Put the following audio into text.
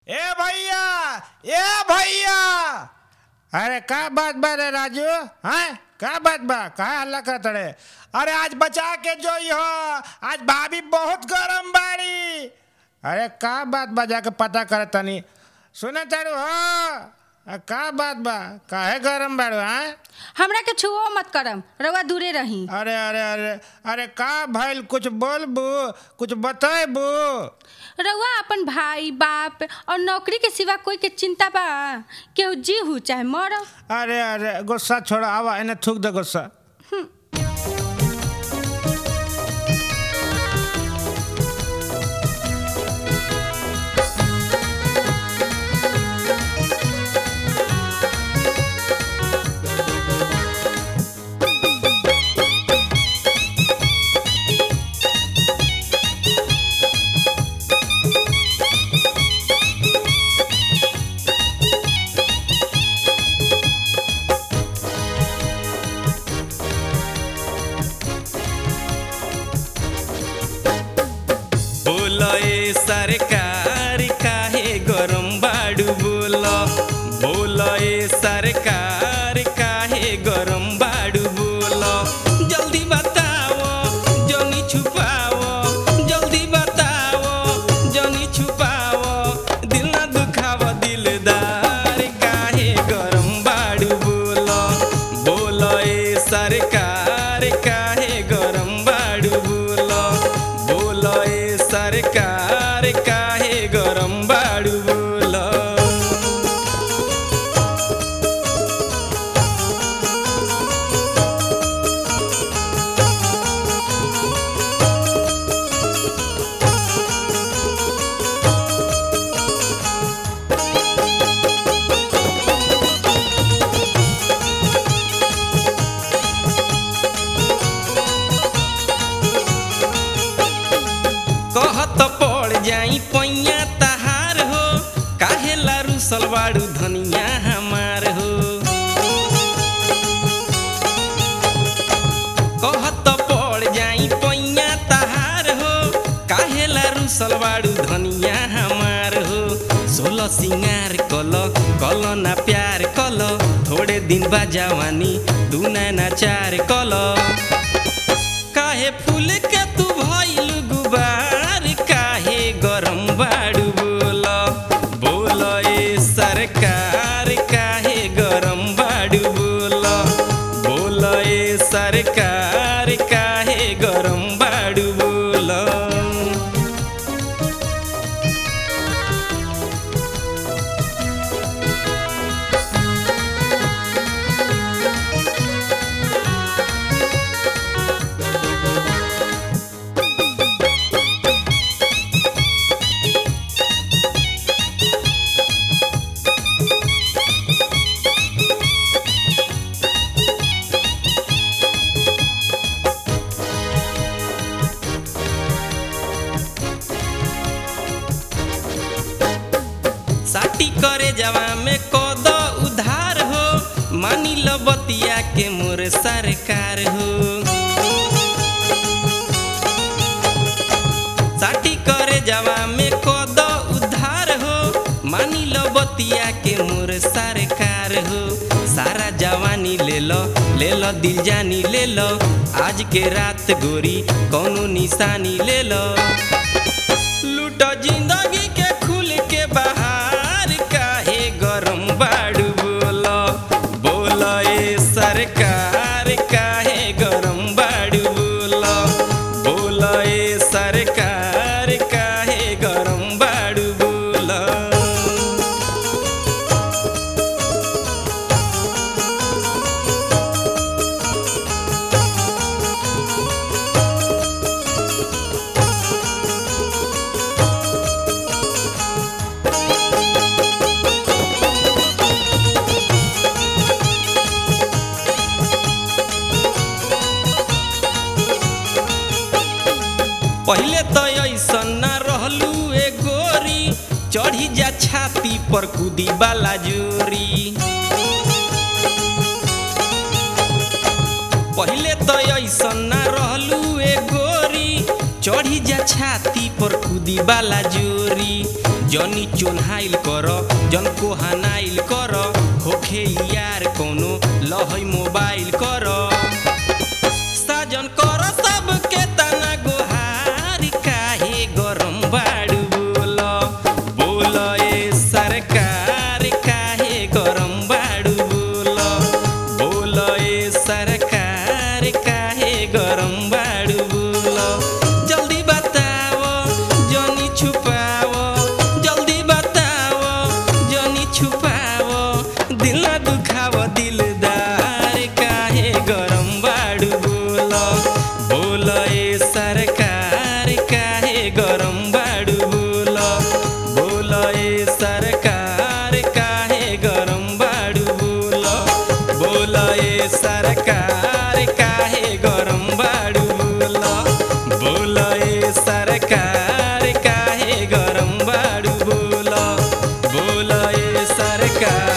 ए भैया ए भैया अरे का बात बा रे राजू हैं का बात बा का हल्ला करत रे अरे आज बचा के जो हो आज भाभी बहुत गरम बाड़ी अरे का बात बा जाके पता कर तनी सुने तारू हो अ, का बात बा काहे गरम बाड़ू हैं हमरा के छुओ मत करम रउआ दूरे रही अरे अरे अरे अरे का भइल कुछ बोलबू कुछ बतेबू रउआ अपन भाई बाप और नौकरी के सिवा कोई के चिंता बा केहू जी हु चाहे मरो अरे अरे गुस्सा छोड़ा आवा इन्हें थूक दे गुस्सा बोल ए सरकार काहे गरम बाड़ू बोल बोल ए सरकार काहे गरम बाड़ू बोल जल्दी बताओ जनी छुपाओ जल्दी बताओ जनी छुपाओ दिल ना दुखाव दिलदार काहे गरम बाड़ू बोल बोल ए सरकार काहे गरम बाड़ू बोल बोल ए सरकार काहे गरम बाड़ू बोल कहत पड़ जाई पैया तहार हो काहे लारू सलवाड़ू धनिया हमार हो कहत पड़ जाई पैया तहार हो काहे लारू सलवाड़ू धनिया हमार हो सोलह सिंगार कल कल ना प्यार कल थोड़े दिन बा जवानी तू ना चार कल काहे फूल के तू भइल गुबार काहे गरम बाड़ू बोल बोल ए सरकार काहे गरम बाड़ू बोल बोल ए सरकार काहे गरम बाड़ू बोल साटी करे जवा में कद उधार हो मानी लो बतिया के मोर सरकार हो साटी करे जवा में कद उधार हो मानी लो बतिया के मोर सरकार हो सारा जवानी ले लो ले लो दिल जानी ले लो आज के रात गोरी कौनो निशानी ले लो लूट जिंदगी के खुल के बाहर काहे गरम बाड़ू बोल बोल ए सरकार काहे गरम बाड़ू बोल बोल ए सरकार काहे गरम बाड़ू बोल पहिले तो ऐसन ना रहलू ए गोरी चढ़ी जा छाती पर कूदी वाला जोरी पहिले तो ऐसन ना रहलू ए गोरी चढ़ी जा छाती पर कूदी वाला जोरी जनी चोन्हाइल कर जन को हनाइल कर होखे यार कोनो लहई मोबाइल कर साजन कर सबके तना गोहार काहे गरम बाड़ू बोल बोल ए सरकार काहे गरम बाड़ू बोल बोल ए सरकार काहे गरम बाड़ू बोल जल्दी बताओ जनी छुपाओ जल्दी बताओ जनी छुपाओ दिल ना दुखाओ दिलदार काहे गरम बाड़ू बोल बोल ए सरकार काहे गरम बाड़ू बोल बोल ए सरकार काहे गरम बाड़ू बोल बोल ए सरकार काहे गरम बाड़ू बोल बोल ए सरकार काहे गरम बाड़ू बोल बोल ए सरकार